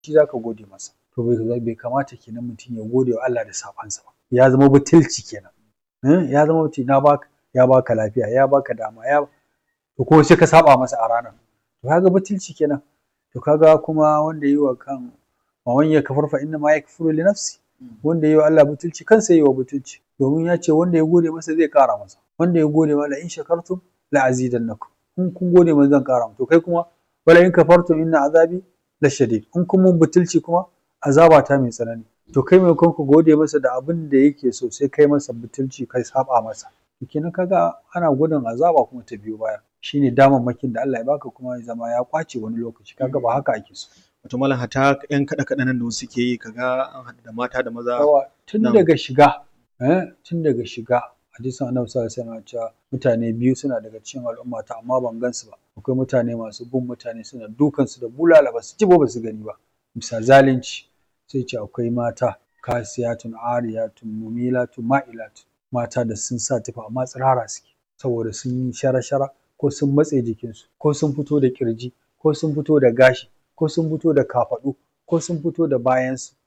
shi zaka gode masa to bai kamata kenan mutum ya gode wa Allah da saɓansa ba ya zama butulci kenan ya zama mutum na baka ya baka lafiya ya baka dama ya to ko sai ka saɓa masa a ranar to kaga butulci kenan to kaga kuma wanda yi wa kan wa man yakfur fa inna ma yakfuru li nafsi wanda yi wa Allah butulci kansa yi wa butulci domin ya ce wanda ya gode masa zai ƙara masa wanda ya gode ma la in shakartum la azidannakum in kun gode masa zan ƙara to kai kuma wala in kafartum inna azabi la shadid in kun mun butulci kuma azaba ta mai tsanani to kai mai ku gode masa da abin da yake so sai kai masa butulci kai saba masa to kenan kaga ana gudun azaba kuma ta biyo baya shine damammakin da Allah ya baka kuma ya zama ya kwace wani lokaci kaga ba haka ake so wato malam hata yan kaɗe kaɗe nan da wasu ke yi kaga an haɗu da mata da maza yawa tun daga shiga eh tun daga shiga hadisin annabi sallallahu alaihi wasallam cewa mutane biyu suna daga cikin al'ummata amma ban gansu ba akwai mutane masu bin mutane suna dukan su da bulala ba su ci ba su gani ba bisa zalunci sai ce akwai mata kasiyatun ariyatun mumilatun ma'ilatun mata da sun sa tufa amma tsirara suke saboda sun yi shara-shara ko sun matse jikinsu ko sun fito da kirji ko sun fito da gashi ko sun fito da kafaɗu ko sun fito da bayansu